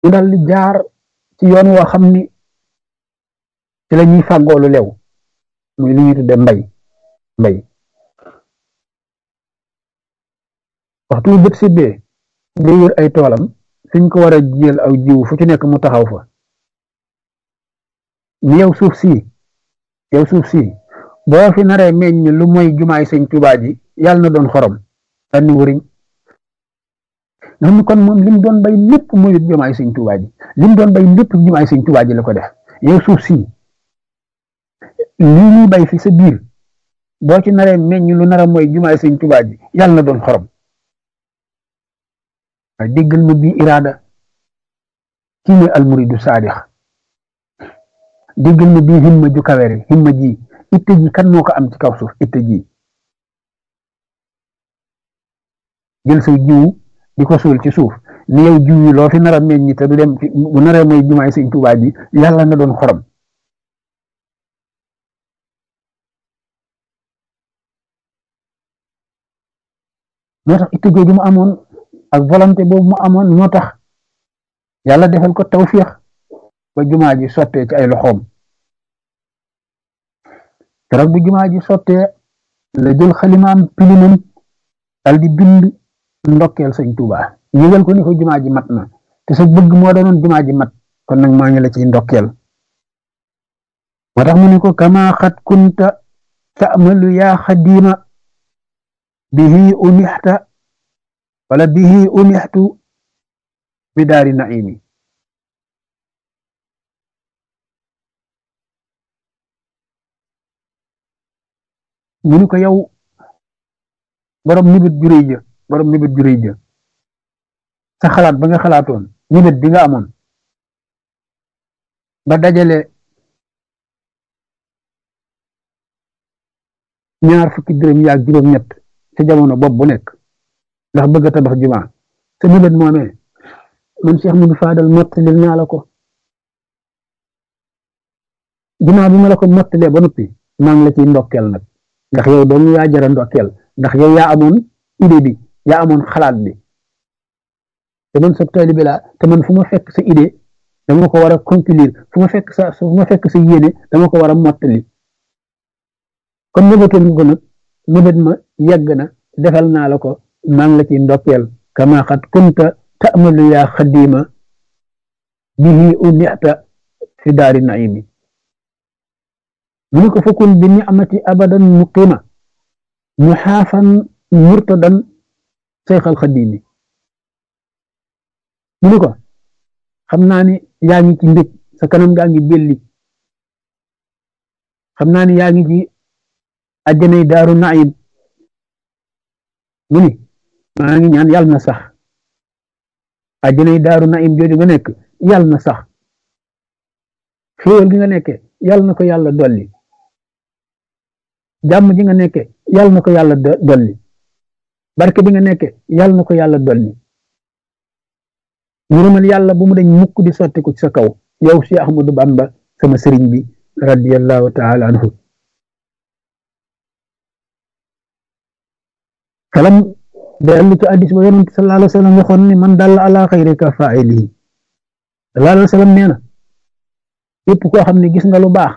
ñu dal di jaar ci yoon woo xam ni ci la ñuy fàggoolu lew muy li ñuy tudde mbay mbay waxtu wu bët sibbee day wër ay toolam fiñ ko war a jiyal aw jiw fu ci nekk mu taxaw fa ni yow suuf si yow suuf si boo fi naree meññ lu mooy jumaay sëñ Tuubaa ji yàlla na doon xorom sànni wuriñ nga xam ni kon moom lim doon bay lépp mooy jumaay sëñ Tuubaa ji lim doon bay lépp jumaay sëñ Tuubaa ji la ko def yow suuf si lii ñuy bay fi sa biir boo ci naree meññ lu nara mooy jumaay sëñ Tuubaa ji yàlla na doon xorom waaye déggal ma bii iraada kii mooy almuridu saadix déggal ma bii himma ju kawere himma ji itte ji kan moo ko am ci kaw suuf itte ji jël sa jiwu di ko suul ci suuf ni yow jiw yi loo fi nar a meññ te du dem bu naree mooy jumaay sëñ Tuubaa ji yàlla na doon xorom moo tax itte jooju mu amoon ak volonté boobu mu amoon moo tax yàlla defal ko tawfiix ba jumaa ji sottee ci ay loxoom keroog bu jumaa ji sottee la jël xalimaam pilimam dal di bind ndokkeel sëñ Tuubaa yëgal ko ni ko jumaa ji mat na te sa bëgg moo doonoon jumaa ji mat kon nag maa ngi la ciy ndokkeel moo tax mu ne ko kama xat kunta ta'malu yaa xadiima bihi unixta wala bihi unixtu bi daari naimi mu ni ko yow borom nibit juréy ja borom nibit juréy ja sa xalaat ba nga xalaatoon nibit bi nga amoon ba dajale ñaar fukki dërëm yaag juróom ñett ca jamono bopp bu nekk ndax bëgg a tabax jumaa sa nibit moomee man Cheikh Modou Fadal mottalil naa la ko jumaa bi ma la ko mottalee ba noppi maa ngi la ciy ndokkeel nag ndax yow doon yaa jara ndokkeel ndax yow yaa amoon idée bi yaa amoon xalaat bi te man sa taalibe laa te man fu ma fekk sa idée dama ko war a conclure fu ma fekk sa fu ma fekk sa yéene dama ko war a mottali kon nëbatoon nga ko nag nëbat ma yegg na defal naa la ko maa ngi la ciy ndokkeel kama xat kunta ta'malu yaa xadima bihi unixta fi daari naimi mu ne ko fakun bi nicmati abadan muqima muxaafan murtadan seyxal xadimi mu ne ko xam naa ni yaa ngi ci mbég sa kanam gaa ngi belli xam naa ni yaa ngi ci àjjanay daaru naim mu ni maa ngi ñaan yàlla na sax àjjanay daaru naim jooju nga nekk yàlla na sax xéewal gi nga nekke yàlla na ko yàlla dolli jàmm ji nga nekke yàlla na ko yàlla dolli barke bi nga nekke yàlla na ko yàlla dolli ngërëmal yàlla bu mu dañ mukk di sotti ko ci sa kaw yow si Ahmadu Bamba sama sëriñ bi radiyallahu taala anhu kalam dellu ci addis ba yonent sallallahu alayhi wa sallam waxoon ni man dalla ala xayri ka faa'ilihi sallallahu alayhi wa sallam nee na képp koo xam ne gis nga lu baax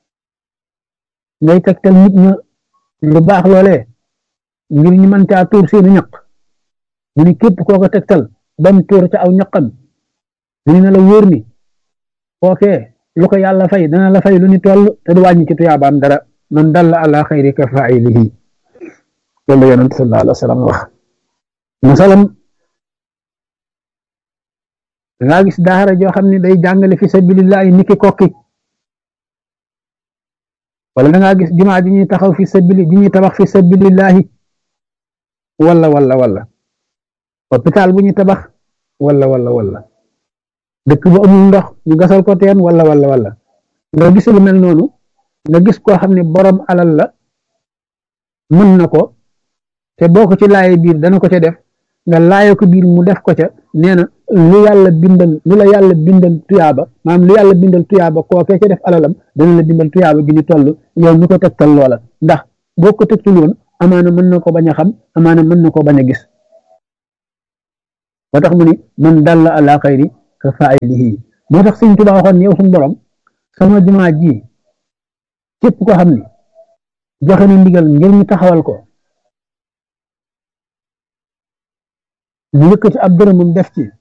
ngay tegtal nit ña lu baax loolee ngir ñu mën caa tuur seeni ñaq mu ni képp koo ko tegtal bam tuur ca aw ñaqam mu ni na la wóor ni kookee lu ko yàlla fay dana la fay lu ni toll te du wàññi ci tuyaabaam dara man dalla ala xayri ka faa'ilihi loolu la yonent sallallahu alayhi wa sallam wax masalam dangaa gis daara joo xam ne day jàngale fi sabilillahi niki kokki wala dangaa gis jumaa ji ñuy taxaw fi sabili ji ñuy tabax fi sabilillahi wala wala wala hôpital bu ñuy tabax wala wala wala dëkk bu amul ndox ñu gasal ko teen wala wala wala nga gis lu mel noonu nga gis koo xam ne borom alal la mën na ko te boo ko ci laaye biir dana ko ca def nga laaye ko biir mu def ko ca nee na lu yàlla bindal lu la yàlla bindal tuyaaba maanaam lu yàlla bindal tuyaaba kookee ca def alalam dana la bindal tuyaaba gi ñu toll yow mi ko tegtal loola ndax boo ko tegtul woon amaana mën na ko bañ a xam amaana mën na ko bañ a gis ba tax mu ni man dalla ala xayri ka faa'ilihi moo tax sëñ Tuubaa waxoon yow suñu borom sama jumaa ji képp ko xam ni joxe na ndigal ngir ñu taxawal ko mu yëkkati ab dërëmam def ci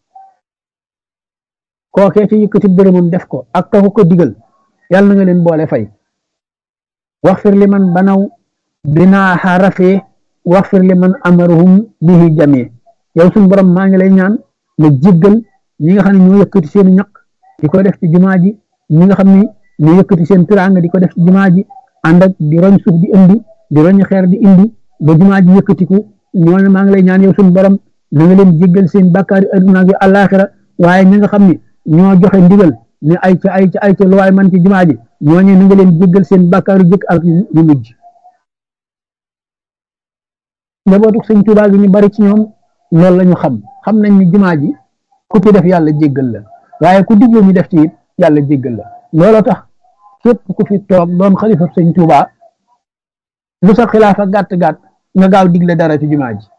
kookee ci yëkkati dërëmam def ko ak taxu ko digal yàlla na nga leen boole fay waxfir li man banaw binaaxa rafee waxfir li man amaruhum bihi jamee yow suñu borom maa ngi lay ñaan nga jéggal ñi nga xam ne ñoo yëkkati seen ñaq di ko def ci jumaa ji ñi nga xam ne ñoo yëkkati seen tiraanga di ko def ci jumaa ji ànd ak di roñ suuf di indi di roñ xeer di indi ba jumaa ji yëkkatiku ñooñu maa ngi lay ñaan yow suñu borom na nga leen jéggal seen bàkkaari adduna ak àllaaxira waaye ñi nga xam ne ñoo joxe ndigal ne ay ca ay ca ay ca lu waay man ci jumaa ji ñooñu na nga leen jéggal seen bàkkaaru jëkk ak yu mujj njabootu sëñ Tuubaa gi ñu bari ci ñoom loolu la ñu xam xam nañ ni jumaa ji ku ci def yàlla jéggal la waaye ku digle ñu def ci it yàlla jéggal la looloo tax képp ku fi toog doon xalifa sëñ Tuubaa lu sa xilaafa gàtt gàtt nga gaaw digle dara ci jumaa ji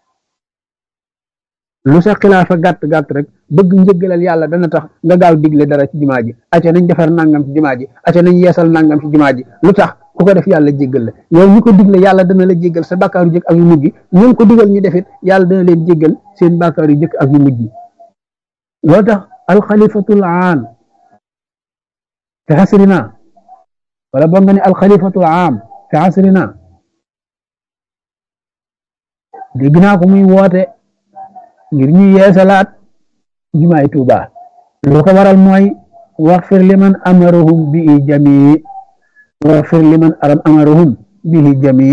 lu sa xilaafa gàtt gàtt rek bëgg njëggalal yàlla dana tax nga gaaw digle dara ci jumaa ji acca nañ defar nangam ci jumaa ji acca nañ yeesal nangam ci jumaa ji lu tax ku ko def yàlla jéggal la yow ñu ko digle yàlla dana la jéggal sa bàkkaaru jëkk ak yu mujj ñu ko digal ñu defit yàlla dana leen jéggal seen bàkkaaru jëkk ak yu mujj loo tax alxalifatul aam fi xasrina wala boo nga ne alxalifatul aam fi xasrina dégg naa ko muy woote ngir ñu yeesalaat jumaay Tuuba lu ko waral mooy waxfir liman amarahum bihi jamii waxfir liman aram amarahum bihi jamii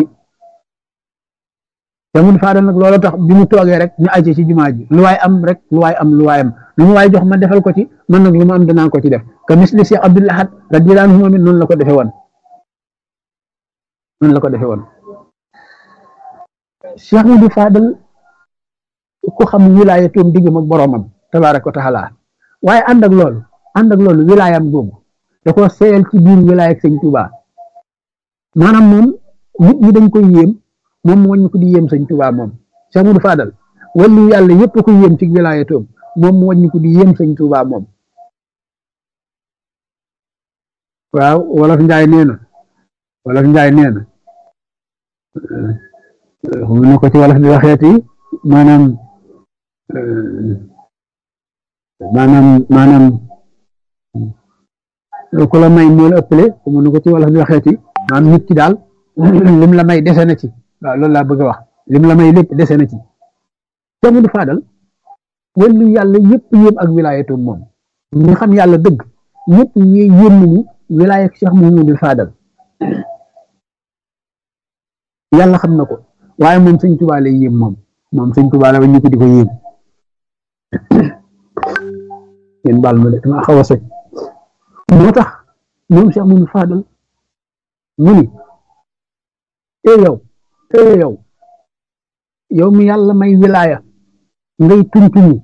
te mun faadal nag loolu tax bi mu toogee rek ñu acce ci jumaa ji lu waay am rek lu waay am lu waay am lu mu waay jox ma defal ko ci man nag lu ma am danaa ko ci def ka misli Cheikh Abdul Ahad radiyallahu anhu moom it noonu la ko defe woon noonu la ko defe woon Cheikh Mudu Faadal ku xam wilaaya toom diggam ak boroomam tabaaraka wa taala waaye ànd ak loolu ànd ak loolu wilaayam googu da ko seeyal ci biir wilaaya ak sëñ Tuubaa maanaam moom nit ñi dañ koy yéem moom mu wàññi ko di yéem sëñ Tuubaa moom Cheikh Mudu Faadal wàllu yàlla yépp ko yéem ci wilaaya toom moom mu wàññi ko di yéem sëñ Tuubaa moom waaw wolof njaay nee na wolof njaay nee na mu ne ko ci wolof di waxeeti maanaam maanaam maanaam ku la may moo la ëppale mu ne ko ci wolof di waxeeti maanaam nit ki daal lim la may dese na ci waaw loolu laa bëgg a wax lim la may lépp dese na ci Cheikh Mudu Faadal wàllu yàlla yëpp yéem ak wilaayatoom moom ñi xam yàlla dëgg ñëpp ñi yéem nañu wilaaya Cheikh Muhammadul Faadal yàlla xam na ko waaye moom sëñ Tuubaa lay yéem moom moom sëñ Tuubaa la ba ñu ko di ko yéem yéen baal ma de dama xaw a sëñ moo tax moom Cheikh Muhammadul Faadal mu ni e yow e yow yow mi yàlla may wilaaya ngay tuntuni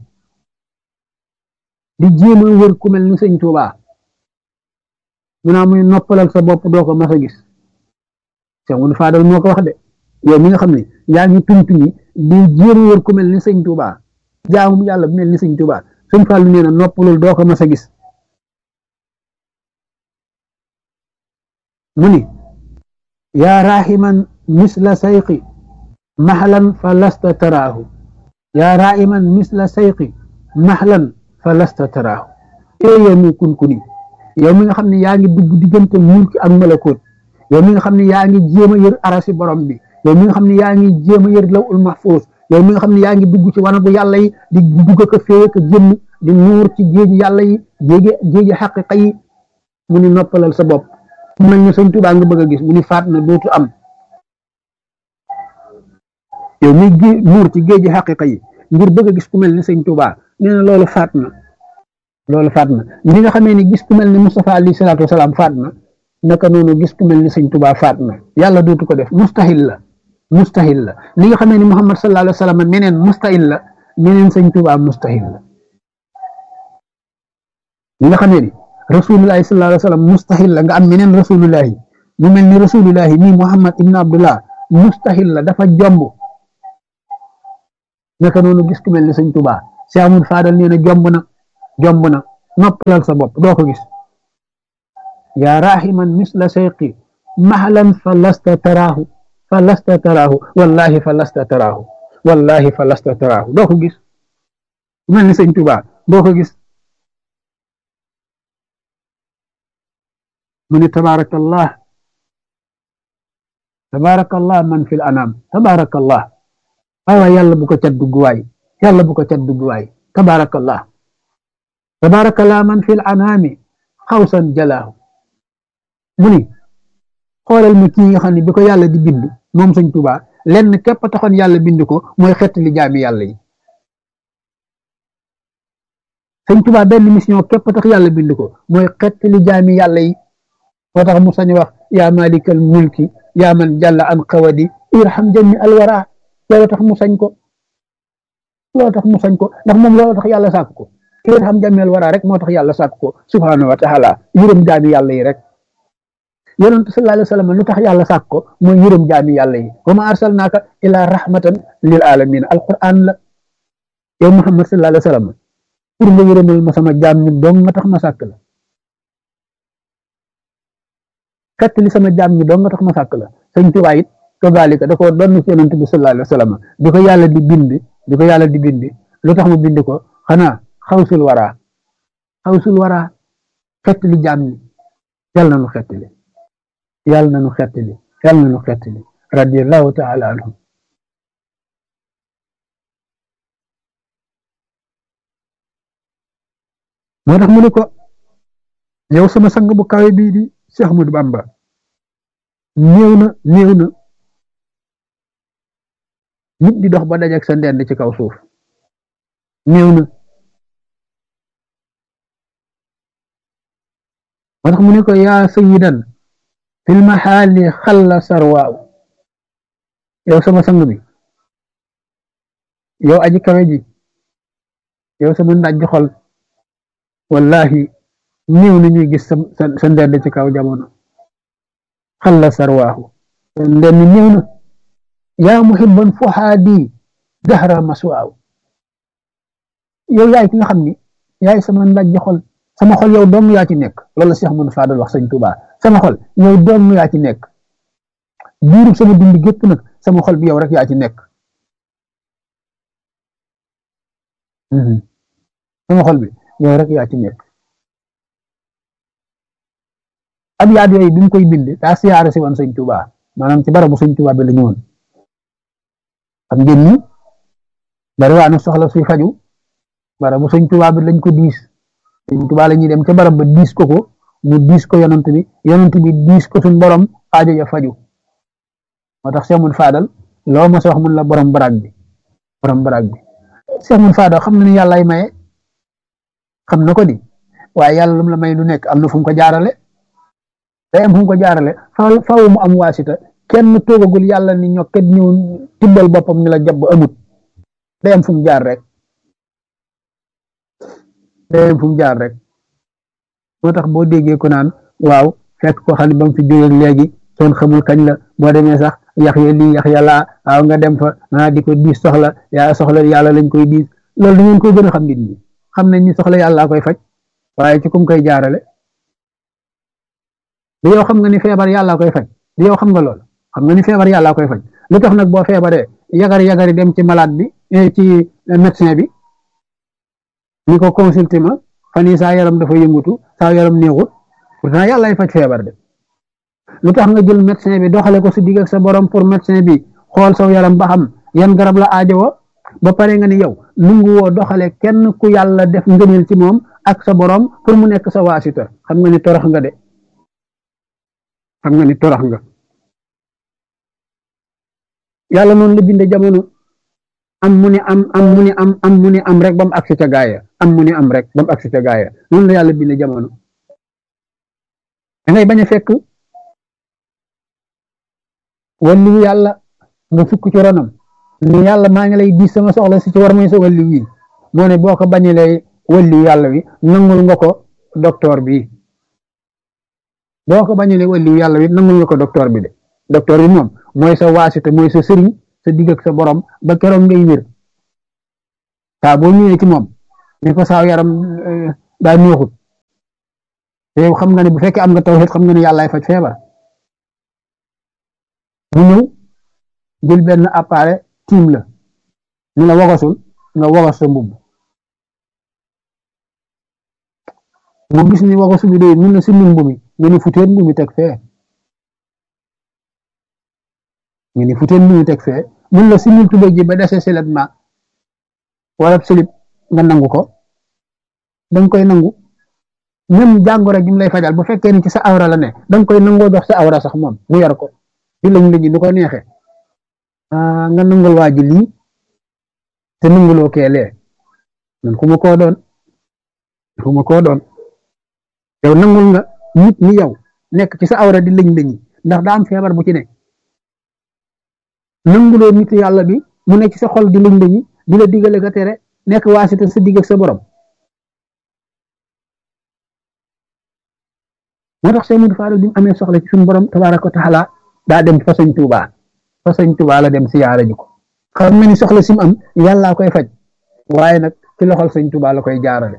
di jéem a wër ku mel ni sëñ Tuubaa mu naa muy noppalal sa bopp doo ko mas a gis Cheikh Muhammadul Faadal moo ko wax de yow mi nga xam ne yaa ngi tuntuni di jéem a wër ku mel ni sëñ Tuubaa jaamu yàlla bu mel ni sëñ Tuubaa sëñ Fallu nee na noppalul doo ko mas a gis mu ni yaa rahiman misla sayqi maxlan fa lasta taraahu yaa rahiman misla sayqi maxlan fa lasta taraahu ee yow mi kunkuni yow mi nga xam ne yaa ngi dugg diggante mulki ak malakoot yow mi nga xam ne yaa ngi jéem a yër arasi borom bi yow mi nga xam ne yaa ngi jéem a yër lawul mahfuus yow mi nga xam ne yaa ngi dugg ci wanagu yàlla yi di dugg ko féeye ko génn di nuur ci géeji yàlla yi géeji géeji xaqiqa yi mu ni noppalal sa bopp mu mel ni sëñ Tuubaa nga bëgg a gis mu ni faat na dootu am yow mi gé nuur ci géeji xaqiqa yi ngir bëgg a gis ku mel ni sëñ Tuubaa nee na loolu faat na loolu faat na li nga xamee ni gis ku mel ni Mustafa alayhi salaatu wasalaam faat na naka noonu gis ku mel ni sëñ Tuubaa faat na yàlla dootu ko def mustahil la mustahil la li nga xamee ni Muhammad sallallahu alayhi wa sallam meneen mustahil la meneen sëñ Tuubaa mustahil la li nga xamee ni rasulullahi sallallahu alayhi wa sallam mustahil la nga am meneen rasulullahi mu mel ni rasulullahi nii Muhammad ibn Abdullah mustahil la dafa jomb naka noonu gis ku mel ni sëñ Tuubaa Cheikh Amadou Fadal nee na jomb na jomb na noppalal sa bopp doo ko gis yaa rahiman misla sayqi mahlan fa lasta taraahu fa lasta taraahu wallahi fa lasta taraahu wallahi fa lasta taraahu doo ko gis mel ni sëñ Tuubaa doo ko gis mu ni tabaarakallah tabaarakallah man fil anam tabaarakallah waay waay yàlla bu ko cat dugg waay yàlla bu ko cat dugg waay tabaarakallah tabaarakallah man fil anami xawsan jalaahu mu ni xoolal mi kii nga xam ne bi ko yàlla di bind moom sëñ Tuubaa lenn képp taxoon yàlla bind ko mooy xett li jaami yàlla yi sëñ Tuubaa benn mission képp tax yàlla bind ko mooy xett li jaami yàlla yi moo tax mu sañ wax yaa malikal mulki yaa man jàlla an xawadi irham jami alwara loolu tax mu sañ ko loolu tax mu sañ ko ndax moom loolu tax yàlla sàkk ko irham jami alwara rek moo tax yàlla sàkk ko subhanahu wa taala yërëm jaami yàlla yi rek yonent sallallahu alayhi wa sallam lu tax yàlla sàkk ko mooy yërëm jaami yàlla yi wa ma arsalnaaka ila rahmatan lil alamin alquran la yow muhammad sallallahu alayhi wa sallam pour nga yërëmal ma sama jaam ñi dong nga tax ma sàkk la xett li sama jaam ñi dong nga tax ma sàkk la sëñ Tuubaa it kazalika da ko doon ci yonent bi sallallahu alayhi wa sallam di ko yàlla di bind di ko yàlla di bind lu tax mu bind ko xanaa xawsul waraa xawsul waraa xett li jaam ñi yàlla na nu xett li yàlla na nu xett li yàlla na nu xett li radiyallahu taala anhu moo tax mu ne ko yow sama sang bu kawe bii di Cheikh Ahmadou Bamba néew na néew na nit di dox ba dajak sa ndend ci kaw suuf néew na moo tax mu ne ko yaa sayidan fil maxaali xalla sarwaaw yow sama sang bi yow aji kawe ji yow sama ndajj xol wallahi néew na ñuy gis sa sa ndend ci kaw jamono xalla sarwaahu ndend néew na yaa muhibban fuhaadi dahra maswaaw yow yaay ki nga xam ni yaay sama ndajj xol sama xol yow dong yaa ci nekk loolu Cheikh Ahmadou Fadal wax sëñ Tuubaa sama xol yow dong yaa ci nekk biirub sama dund gépp nag sama xol bi yow rek yaa ci nekk sama xol bi yow rek yaa ci nekk ab yaat yooyu bi mu koy bind daa siyaare si woon sëñ Tuubaa maanaam ci barabu sëñ Tuubaa bi la ñëwoon xam ngeen ni bari waa na soxla suy faju barabu sëñ Tuubaa bi lañ ko diis sëñ Tuubaa la ñuy dem ca barab ba diis ko ko mu diis ko yonant bi yonant bi diis ko suñ borom aajo ya faju moo tax Cheikh Mun Fadal loo ma sa wax mun la borom baraag bi borom baraag bi Cheikh Mun Fadal xam na ni yàllaay maye xam na ko di waaye yàlla lu mu la may lu nekk am na fu mu ko jaarale day am fu mu ko jaarale faaw faaw mu am waasita kenn toogagul yàlla ni ñokket ñëw tibbal boppam ni la jàpp amut day am fu mu jaar rek day am fu mu jaar rek moo tax boo déggee ko naan waaw fekk ko xam ne ba mu fi jógee léegi soon xamul kañ la boo demee sax yax ya lii yax ya laa waaw nga dem fa ah di ko diis soxla yaa soxla yàlla lañ koy diis loolu da ngeen koy gën a xam nit ñi xam nañ ni soxla yàlla koy faj waaye ci kum koy jaarale di yow xam nga ni feebar yàlla koy faj di yow xam nga lool xam nga ni feebar yàlla koy faj lu tax nag boo feebaree yagari yagari dem ci malade bi ci médecin bi ni ko consulté ma fan yii saa yaram dafa yëngutu saa yaram neexut pourtant yàllaay faj feebar de lu tax nga jël médecin bi doxale ko si digg ak sa borom pour médecin bi xool saw yaram ba xam yan garab la aajowoo ba pare nga ni yow nungu woo doxale kenn ku yàlla def ngëneel ci moom ak sa borom pour mu nekk sa waasita xam nga ni torox nga de xam nga ni torox nga yàlla noonu la binde jamono am mu ni am am mu ni am am mu ni am rek ba mu agsi ca gaaya am mu ni am rek ba mu agsi ca gaaya noonu la yàlla binde jamono da ngay bañ a fekk walliwu yàlla nga fukk ci ronam ni yàlla maa ngi lay di sama soxla si ci war may sa walliw yi moo ne boo ko bañalee walliwu yàlla wi nangul nga ko docteur bi boo ko bañalee walliwu yàlla wi nangul nga ko docteur bi de docteur bi moom mooy sa waasita mooy sa sëriñ sa digg ak sa borom ba keroog ngay wér saa boo ñëwee ci moom ni ko saaw yaram daa neexut te yow xam nga ne bu fekkee am nga tawhid xam nga ne yàllaay faj feebar mu ñëw jël benn appareil tiim la ni la wogasul nga wogas sa mbubb mu gis ni wogasu bi doy mun la simil mbu mi nga ni futeen mbu mi teg fee nga ni futeen mbu mi teg fee mun la simil tubéy ji ba dese silet ma wala silib nga nangu ko danga koy nangu même jàngoro ji mu lay fajal bu fekkee ni ci sa awra la ne danga koy nangoo dox sa awra sax moom mu yor ko di lañ lañu nu ko neexee nga nangul waa ji lii te nanguloo keelee man ku ma koo doon ku ma koo doon yow nangul nga nit ni yow nekk ci sa awra di lañ lañi ndax daa am feebar bu ci ne nanguloo nit yàlla bi mu nekk ci sa xol di lañ lañi di la digale ka tere nekk waasita sa digg ak sa borom moo tax Sëñ Mudu Faadal bi mu amee soxla ci suñu borom tabaaraka wa taala daa dem fa sëñ Tuubaa fa sëñ Tuubaa la dem siyaara ji ko xam na ni soxla si mu am yàllaa koy faj waaye nag ci loxol sëñ Tuubaa la koy jaarale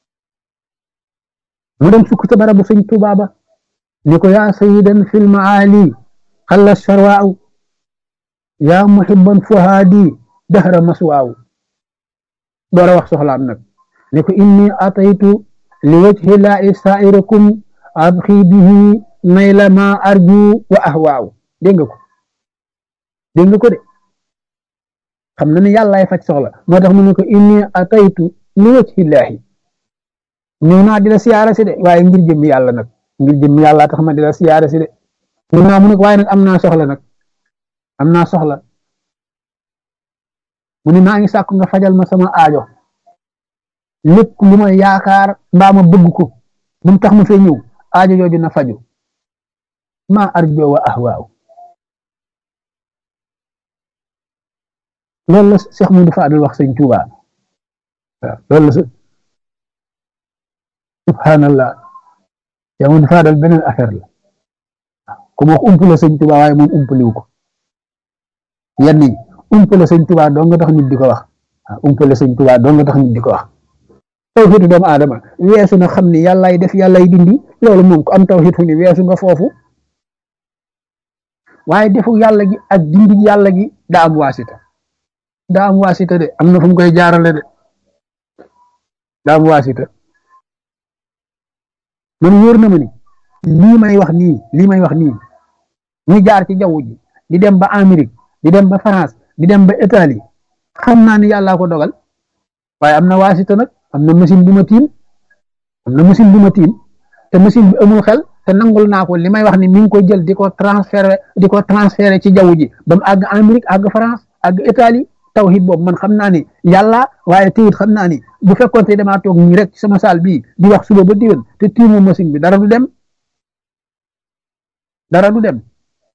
mu dem sukk ca barabu sëñ Tuubaa ba ni ko yaa sayidan fil maali xalla sharwaaw yaa muhibban fuhaadi dahra maswaaw door a wax soxlaam nag ni ko inni ataytu li wajhi laahi saa'irakum abxi bihi nayla ma arju wa ahwaaw dégg nga ko dégg nga ko de xam na ne yàllaay faj soxla moo tax mu ne ko inni ataytu li wajhi laahi ñëw naa di la siyaara si de waaye ngir jëm yàlla nag ngir jëm yàlla tax ma di la siyaara si de ñëw naa mu ne ko waaye nag am naa soxla nag am naa soxla mu ne maa ngi sàkku nga fajal ma sama aajo lépp lu ma yaakaar mbaa ma bëgg ko bu mu tax ma fee ñëw aajo jooju na faju ma arjo wa ahwaaw loolu la Cheikh Modou Fadal wax sëñ Tuuba waaw loolu la subhanallah Cheikh Modou Fadal beneen affaire la ku ma wax umpale sëñ Tuuba waaye moom umpaliwu ko yenn yi umpale sëñ Tuuba doo nga tax nit di ko wax waaw umpale sëñ Tuuba doo nga tax nit di ko wax tawxiidu doomu aadama weesu na xam ni yàllaay def yàllaay dindi loolu moom ko am tawxiid fu ni weesu nga foofu waaye defu yàlla gi ak dindi yàlla gi daa am waasita daa am waasita de am na fu mu koy jaarale de daa am waasita man wóor na ma ni lii may wax nii lii may wax nii muy jaar ci jaww ji di dem ba Amérique di dem ba France di dem ba Italie xam naa ni yàllaa ko dogal waaye am na waasita nag am na machine bu ma tiim am na machine bu ma tiim te machine bi amul xel te nangul naa ko li may wax ni mi ngi ko jël di ko transféré di ko transféré ci jaww ji ba mu àgg Amérique àgg France àgg Italie tawhid boobu man xam naa ni yàlla waaye teyit xam naa ni bu fekkoon te damaa toog nii rek ci sama saal bii di wax suba ba diwén te tiimu machine bi dara du dem dara du dem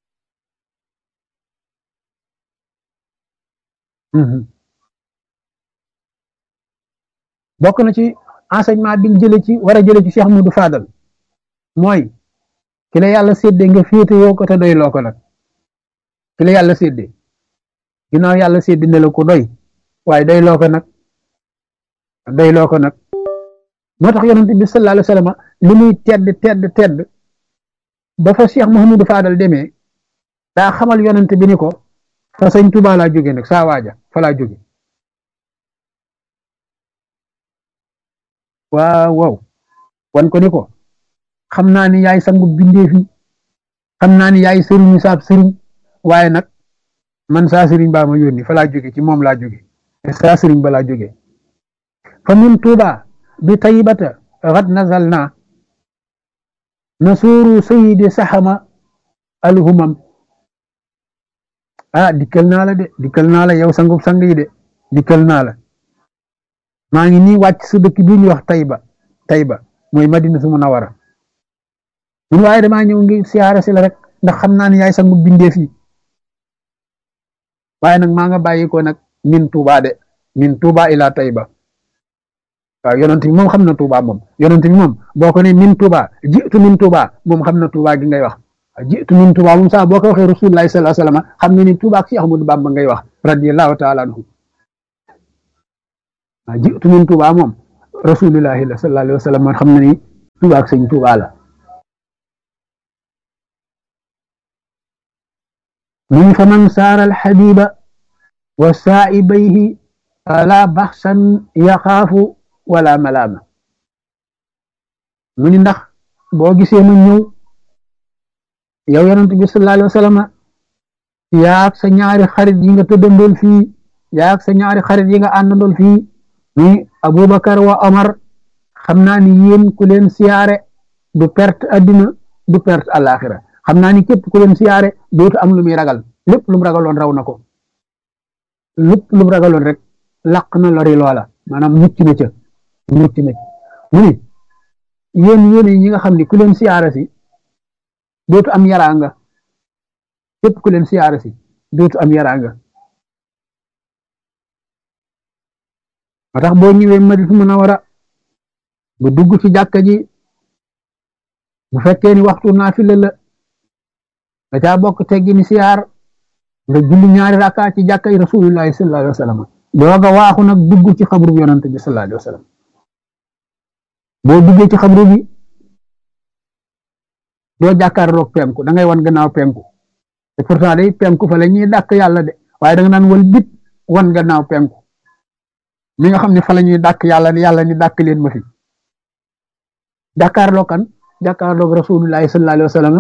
bokk na ci enseignement bi jële ci war a jële ci Cheikh Modou Fadal mooy ki la yàlla séddee nga féete yoo ko te doy loo ko nag ki la yàlla séddee ginnaaw yàlla séddee ne la ko doy waaye doy loo ko nag doy loo ko nag moo tax yonent bi sallallahu alayhi wa sallam li muy tedd tedd tedd ba fa Cheikh Mouhamadou Fadal demee daa xamal yonent bi ni ko fa sëñ Tuubaa laa jóge nag saa waaja fa laa jóge waaw waaw wan ko ni ko xam naa ni yaay sangu bindeef yi xam naa ni yaay sëriñu saab sëriñ waaye nag man saa sëriñ baa ma yónni fa laa jóge ci moom laa jóge saa sëriñ ba laa jóge fa min tuuba bi taybata xad nazal naa nasuuru sayidi saxama alhumam ah dikkal naa la de dikkal naa la yow sangub sang yi de dikkal naa la maa ngi nii wàcc sa dëkk bi ñuy wax Tayba Tayba mooy Madina su Munawara mun waaye damaa ñëw ngi siyaare si la rek ndax xam naa ne yaay sangu bindeef yi waaye nag maa nga bàyyi ko nag min Tuuba de min Tuuba ila Tayba waaw yonent bi moom xam na Tuuba moom yonent bi moom boo ko ne min Tuuba jiitu min Tuuba moom xam na Tuuba gi ngay wax jiitu min Tuuba moom sax boo ko waxee Rasulullahi sallallahu alayhi wasallam xam na ni Tuuba ak Cheikh Ahmadou Bamba ngay wax radiyallahu taala anhu jiitu min Tuuba moom rasulillahi la sallallahu alayhi wa sallam man xam na ni Tuubaa ak sëñ Tuubaa la من فمن سار الحبيب وسائبيه فلا بحثا يخاف ولا ملامة من ndax boo gisee ma ñëw yow yonent bi sallallahu alayhi wa sallam yaag sa ñaari xarit yi nga tëddandool fii yaag sa ñaari xarit yi nga àndandool fii ni Abubakar wa Omar xam naa ni yéen ku leen siyaare du perte addina du perte àllaaxira xam naa ni képp ku leen siyaare dootu am lu muy ragal lépp lu mu ragaloon raw na ko lépp lu mu ragaloon rek laq na lori loola maanaam mucc na ca mucc na ca mu ni yéen yéen ñi nga xam ni ku leen siyaare si dootu am yaraanga képp ku leen siyaare si dootu am yaraanga moo tax boo ñëwee Madina Munawara ba dugg ci jàkka ji bu fekkee ni waxtu naafila la da caa bokk teggi ni siyaar nga julli ñaari rakka ci jàkka yi rasulullahi sallallahu alayhi wa sallam dooga waaxu nag dugg ci xabru bi yonante bi sallallahu alayhi wa sallam boo duggee ci xabru bi doo jàkkaarloog penku da ngay wan gannaaw penku te pourtant day penku fa la ñuy dàkk yàlla de waaye da nga naan wal bit wan gannaaw penku mi nga xam ne fa la ñuy dàkk yàlla ni yàlla ni dàkk leen ma fi jàkkaarloog kan jàkkaarloog rasulullahi sallallahu alayhi wa sallam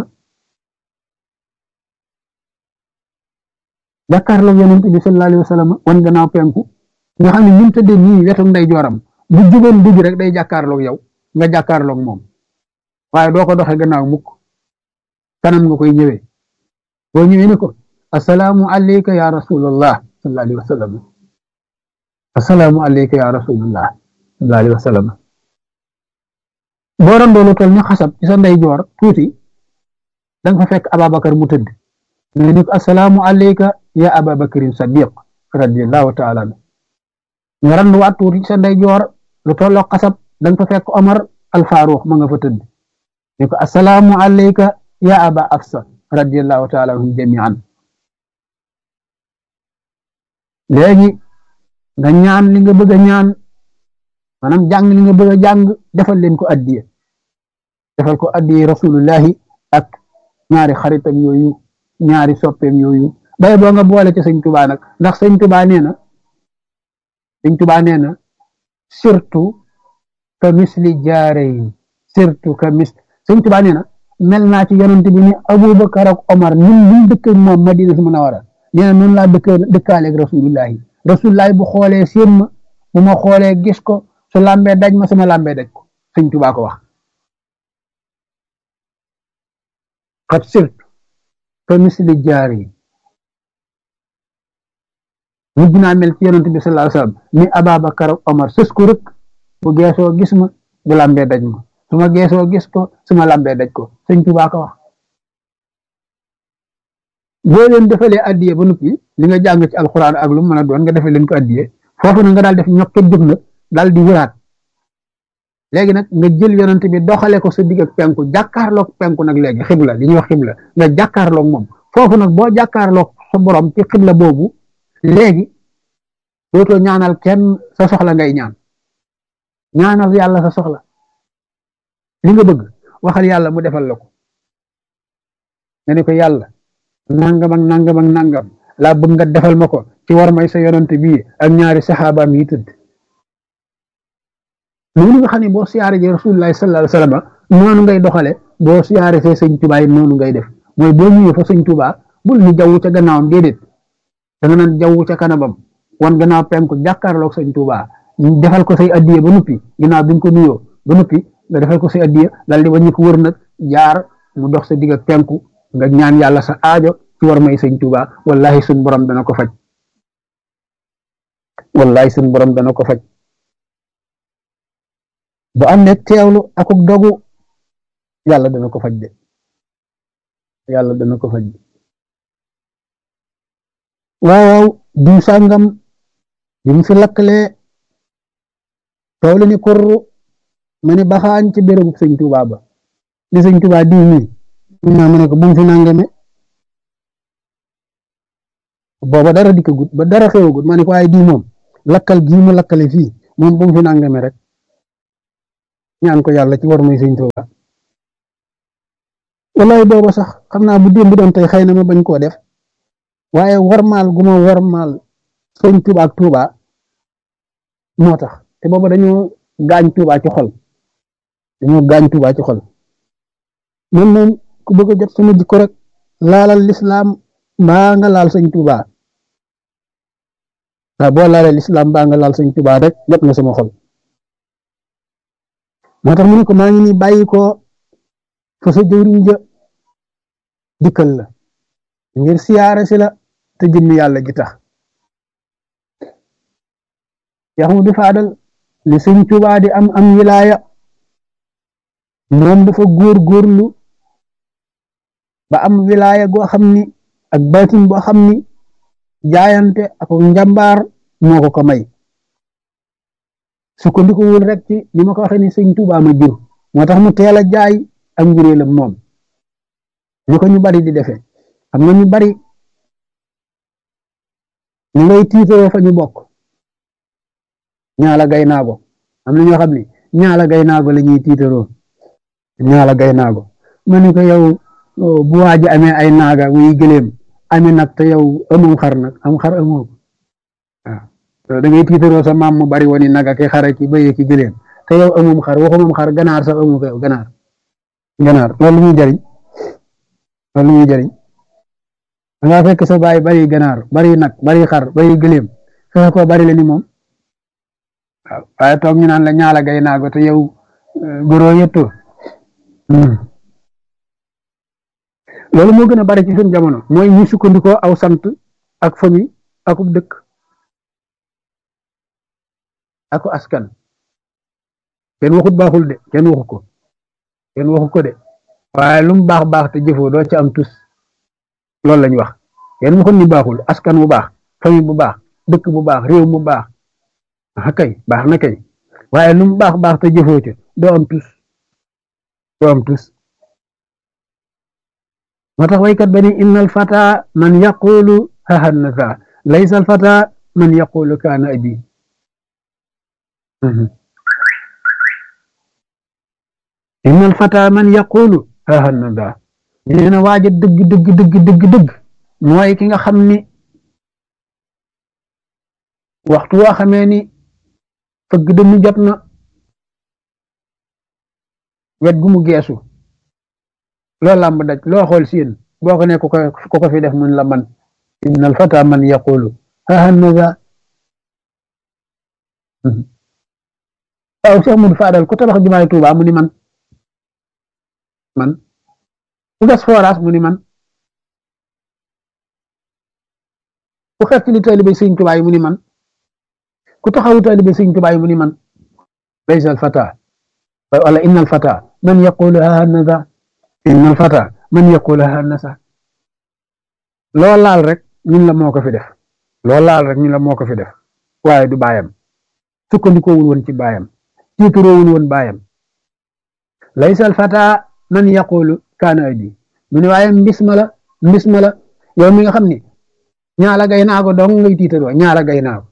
jàkkaarloog yonent bi sallallahu alayhi wa sallam wan gannaaw penku nga xam ne ñun tëddee nii wetu nday jooram bu jugoon dugg rek day jàkkaarloog yow nga jàkkaarloog moom waaye doo ko doxee gannaaw mukk kanam nga koy ñëwee boo ñëwee ne ko asalaamu alayka ya rasulallah sallallahu alayhi wa sallam asalaamu alayka ya rasulallah sallallahu alayhi wa sallam boo randoolu tol ñu xasab ci sa nday joor tuuti da nga fa fekk Ababacar mu tëdd nga ni ko asalaamu alayka ya ababakarin sadiq radiallahu taala anu nga randu waat tuuti sa ndey joor lu tolloo xasab da nga fa fekk Omar al Faruq ma nga fa tëdd ni ko asalaamu alayka ya aba afsa radiallahu taala anhum jamian léegi nga ñaan li nga bëgg a ñaan maanaam jàng li nga bëgg a jàng defal leen ko addiye defal ko addiye rasulullahi ak ñaari xaritam yooyu ñaari soppeem yooyu bay boo nga boole ci sëñ tubaa nag ndax sëñ tubaa nee na sëñ tubaa nee na surtout ka misli jaareyin surtout ka mis sëñ tubaa nee na mel naa ci yonent bi ni abubakar ak omar ñun ñun dëkk moom madina si munawara nee na noonu laa dëkk dëkkaaleeg rasulullahi rasulullahi bu xoolee séen ma bu ma xoolee gis ko su lambee daj ma sama lambee daj ko sëñ tubaa ko wax xat surtout ka misli jaareyin mujj naa mel ci yonent bi sallallahu alayhi wasallam ni Ababakar ak Omar sës ko rek bu geesoo gis ma bu lambee daj ma su ma geesoo gis ko su ma lambee daj ko sëñ Tuubaa ko wax boo leen defalee addiye ba noppi li nga jàng ci alxuraan ak lu mën a doon nga defee leen ko addiye foofu na nga daal def ñokket jóg nag daal di wëraat léegi nag nga jël yonent bi doxale ko sa digg ak penku jàkkaarloog penku nag léegi xibla li ñuy wax xibla nga jàkkaarloog moom foofu nag boo jàkkaarloog sa borom ci xibla boobu léegi dootoo ñaanal kenn sa soxla ngay ñaan ñaanal yàlla sa soxla li nga bëgg waxal yàlla mu defal la ko nga ne ko yàlla nangam ak nangam ak nangam laa bëgg nga defal ma ko ci war may sa yonante bii ak ñaari saxaabaam yi tëdd noonu nga xam ne boo siyaare ji rasulullahi sallallahu alayhi wasallam noonu ngay doxale boo siyaare see sëñ Tuubaa yi noonu ngay def mooy boo ñëwee fa sëñ Tuubaa bul ni jaww ca gannaawam déedéet da nga naan jaww ca kanamam wan gannaaw penku jàkkaarloog sëñ Tuubaa defal ko say addiye ba noppi ginnaaw bi nga ko nuyoo ba noppi nga defal ko say addiye dal di wàññi ko wër nag jaar mu dox sa digg ak penku nga ñaan yàlla sa aajo ci war may sëñ Tuubaa wallahi suñ borom dana ko faj wallahi suñ borom dana ko faj bu am ne teewlu akuk dogu yàlla dana ko faj de yàlla dana ko faj de waaw diw sàngam bi mu fi lakkalee tool ni kurru ma ni baxaañ ci bérébu sëñ Tuubaa ba ni sëñ Tuubaa diw mi naa ma ne ko bu mu fi nangame booba dara dikkagut ba dara xewagut ma ne ko waaye diw moom lakkal gii mu lakkale fii moom bu mu fi nangame rek ñaan ko yàlla ci war muy sëñ Tuuba wallaay booba sax xam naa bu démb doon tey xëy na ma bañ koo def waaye warmaal gu ma warmaal sëñ Tuuba ak Tuuba moo tax te booba dañoo gaañ Tuuba ci xol dañoo gaañ Tuuba ci xol man moom ku bëgg a jot sama jikko rek laalal lislaam mbaa nga laal sëñ Tuuba waaw boo laalee lislaam mbaa nga laal sëñ Tuuba rek jot nga sama xol moo tax mu ne ko maa ngi nii bàyyi ko fa sa jëwriñ ja dikkal la ngir siyaare si la te jëmmi yàlla ji tax yaxu di faadal li sëñ Tuuba di am am wilaaya moom dafa góor góorlu ba am wilaaya goo xam ni ak baatin boo xam ni jaayante ak njàmbaar moo ko ko may sukkandiku wul rek ci li ma ko waxee ni sëñ Tuuba ma jur moo tax mu teel a jaay ak njuréelam moom ñu ko ñu bari di defee xam nga ñu bari ñu ngay tiitaroo fa ñu bokk ñaala gay naago am na ñoo xam ne ñaala gay naago la ñuy tiitaroo ñaala gay naago ma ne ko yow bu waaji amee ay naaga muy gëléem amee nag te yow amoo xar nag am xar amoo waaw da ngay tiitaroo sa maam mu bari woon naga ki xara ki bëye ki gëléem te yow amum xar waxumam xar ganaar sax amu ko yow ganaar ganaar loolu muy jariñ loolu muy jariñ da ngaa fekk sa baay bari ganaar bari nag bari xar bari gëléem fexe ko bari la ni moom waaw waaye toog ñu naan la ñaala gay naago te yow góoroo yëttoo loolu moo gën a bari ci suñu jamono mooy ñu sukkandikoo aw sant ak famille akub dëkk ako askan kenn waxut baaxul de kenn waxu ko kenn waxu ko de waaye lu mu baax baax te jëfoo doo ci am tus loolu lañ wax kenn waxut ni baaxul askan bu baax famille bu baax dëkk bu baax réew mu baax ah kay baax na kay waaye lu mu baax baax te jëfoo ca doo am tus doo am tus moo tax waykat ba ni innal fata man yaqulu hahanasa laysa al fata man yaqulu kaana abi innal fata man yaqulu hahanasa nee na waaja dëgg dëgg dëgg dëgg dëgg mooy ki nga xam ni waxtu woo xamee ni fëgg dënnu jot na wet gu mu geesu loo làmb daj loo xool siin boo ko ne ku ko ku ko fi def mun la man innal fata man yaqulu hahanasa waaw Cheikh Modou Fadal ku tabax jumaay Tuuba mu ni man man ku gas forage mu ni man ku xeet li taalibe Sëñ Tuuba yi mu ni man ku taxawu taalibe Sëñ Tuuba yi mu ni man laysa al fata wala innal fata man yaqulu hahanasa innal fata man yaqulu hahanasa loo laal rek ñun la moo ko fi def loo laal rek ñun la moo ko fi def waaye du baayam sukkandikoowul woon ci baayam tiituroowul woon baayam laysa al fata man yaqulu kaana abi mu ne waaye mbis ma la mbis ma la yow mi nga xam ni ñaala gay naago dong ngay tiitaroo ñaala gay naago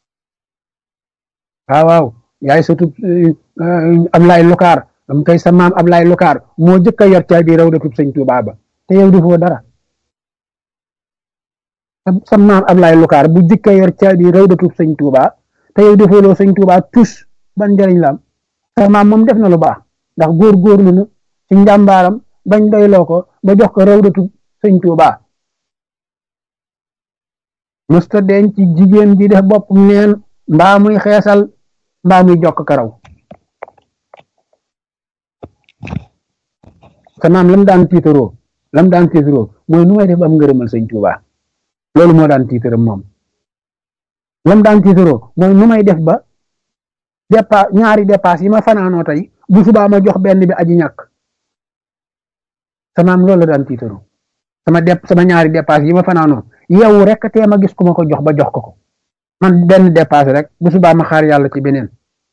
waaw waaw yaay sutub Ablaay Lukaar am kay sa maam Ablaay Lukaar moo jëkk a yor caabi rawdatub sëñ Tuubaa ba te yow defoo dara sa maam Ablaay Lukaar bu jëkk a yor caabi rawdatub sëñ Tuubaa te yow defooloo sëñ Tuubaa tus ban njëriñ la am sa maam moom def na lu baax ndax góor-góorlu na ci njàmbaaram bañ doyloo ko ba jox ko rawdatub sëñ Tuubaa mësta denc ci jigéen ji def bopp neen mbaa muy xeesal mbaa muy jokk karaw sa maam lam daan tiitaroo lam daan tiitaroo mooy nu may def am ngërëmal sëñ Tuubaa loolu moo daan tiitaram moom lam daan tiitaroo mooy nu may def ba dépa ñaari dépasse yi ma fanaanoo tey bu subaa ma jox benn bi aji ñàkk sa maam loolu la daan tiitaroo sama dep sama ñaari dépasse yi ma fanaanoo yow rek tee ma gis ku ma ko jox ba jox ko ko man benn dépasse rek bu subaa ma xaar yàlla ci beneen